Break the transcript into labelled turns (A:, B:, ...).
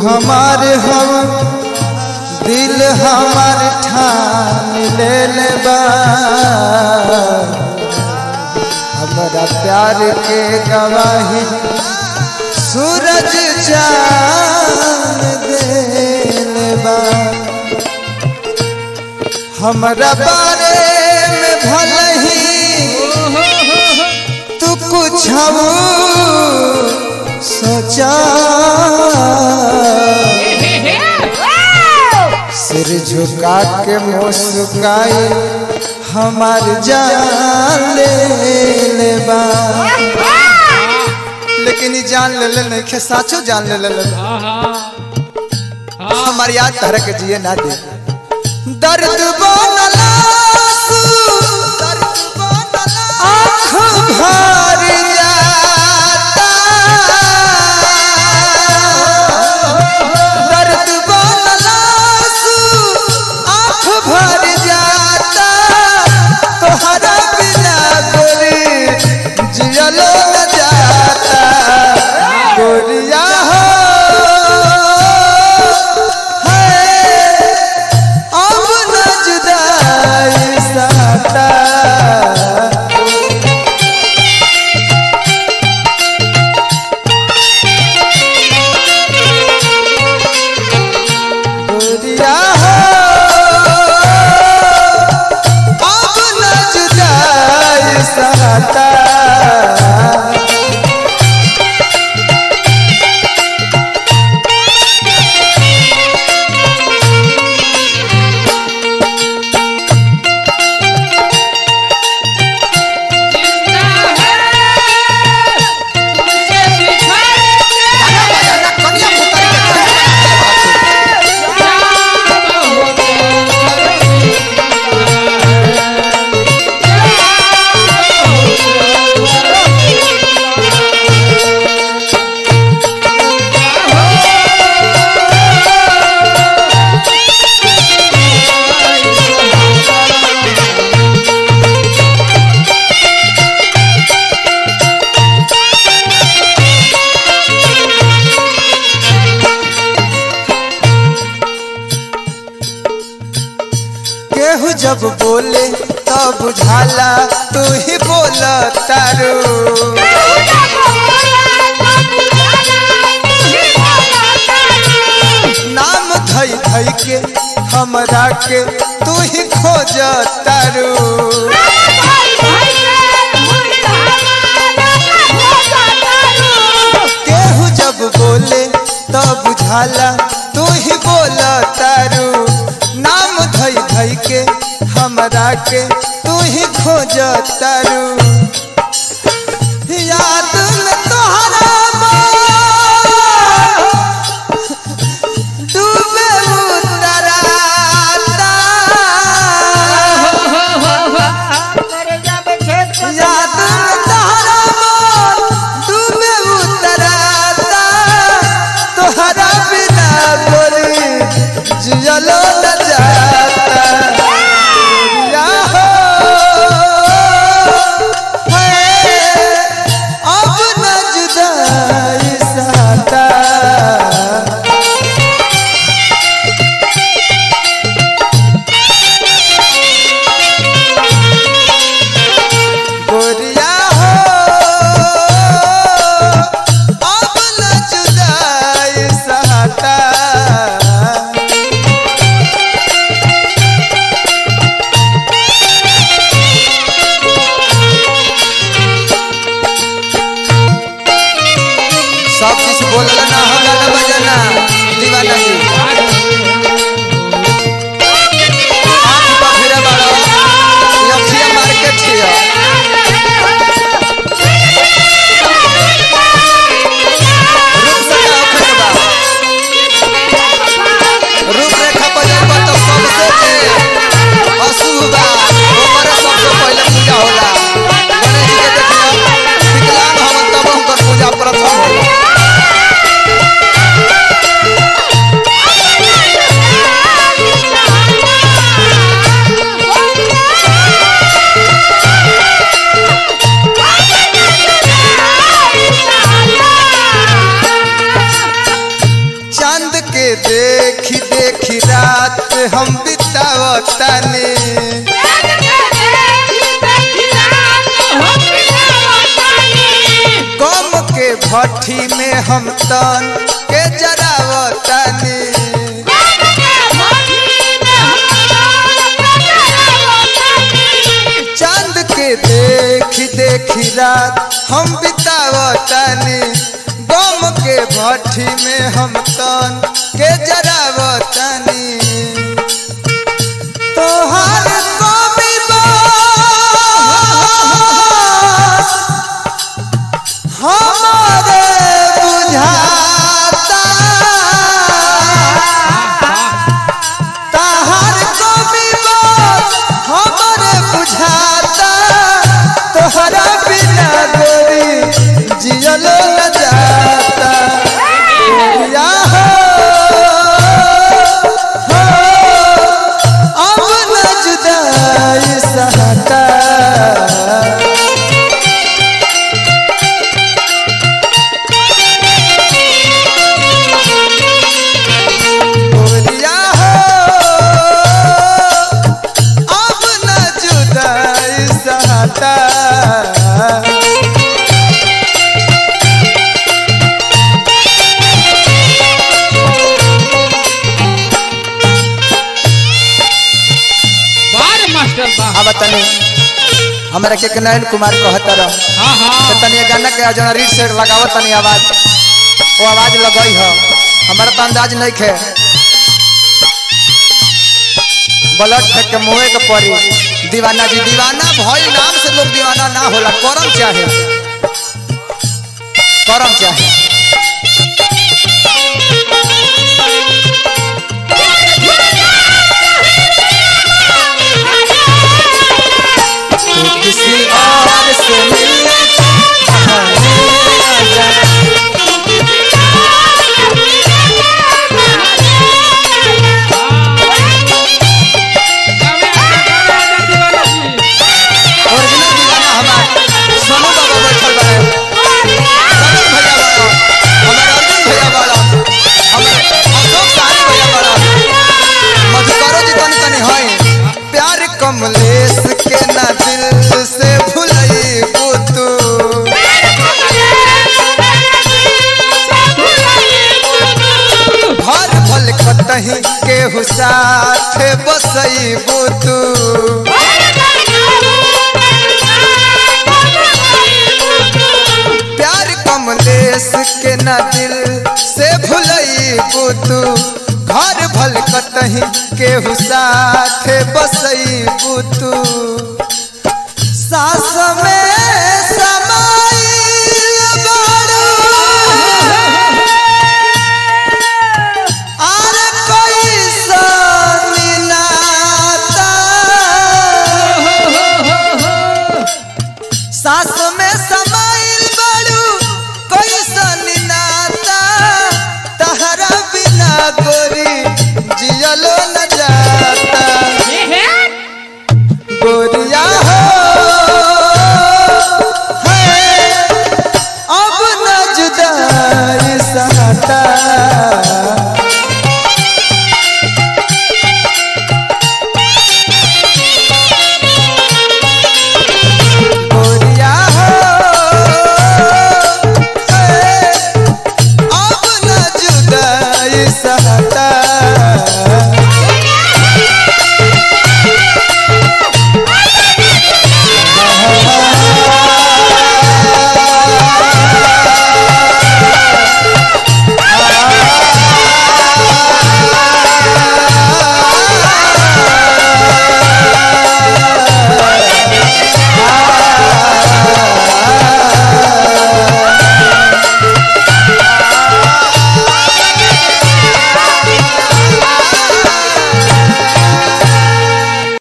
A: हमार हम दिल हमार ठान ले ले बा हमारा प्यार के गवाही सूरज चांद देले बा हमरा बारे में भले ही तू कुछ सोचा सिर झुका के मुस्काई हमार जान ले ले बा लेकिन ई जान ले ले नहीं साचो जान ले ले हमार याद तरह के जिए ना दे दर्द बनला आँख भर जाता दर्द बनला आँख भर जाता तोहरा बिना गोरी जियलो न जाता गोरिया हो है अब न जुदाई साता गोरिया हो अब न जुदाई साता केहू जब बोले तब बुझाला तू ही बोल तारू नाम धई धई के हमरा के तू ही खोज तारू केहू जब बोले तब बुझाला तू ही बोल तारू नाम धई धई के हमरा के तू ही खोज तारू याद में तोहरा मोर डूबे उतराता याद में तोहरा मोर डूबे उतराता तोहरा बिना गोरी जियलो न जाता गोरिया हो चांद के देखी देखी रात हम बितावतानी कम के भट्ठी में हम तन के जरावतानी चांद के देखी देखी रात हम बितावतानी गम के भट्ठी में हम तन के जरावतानी तोहार कवि बास हमारे बुझाता तहार कवि बास हमारे बुझाता तोहरा बिना गोरी जियलो न जाता या हो, हो, अब न जुदाई सहता बोलिया हो अब न जुदाई सहता
B: बार मास्टर बा
A: अब तनी हमरा के नयन कुमार कहता रह
B: हाँ
A: तो
B: हाँ
A: तनी ये गाना के जौन रीड से लगावत तनी आवाज वो आवाज लगई हो हमारा तो अंदाज नहीं खे ब्लड फेंक के मुँहे के पड़ी दीवाना जी दीवाना भई नाम से लोग दीवाना ना होला करम चाहे करम चाहे तू किसी और से मिलने बहाने आ जा। ओरिजिनल दीवाना हमार सोनू बाबा बैठल बा सनम भैया बड़ा हमार अर्जुन भैया बड़ा हमार अशोक सारी भैया बड़ा मधुकरो जी तनी तनी है प्यार कमलेश के ना दिल से भुलई तू घर भल कतही केहू साथ बसई तू प्यार कमलेश के न दिल से भुलई तू घर भल कतही केहू साथ बसई तू सास में समाइल बारू आर कैसन नाता सास में समाइल बड़ू कैसन नाता तहरा बिना गोरी जियलो न जाता गोरिया हो है, अब न जुदाई सहता गोरिया हो ए, अब न जुदाई सहता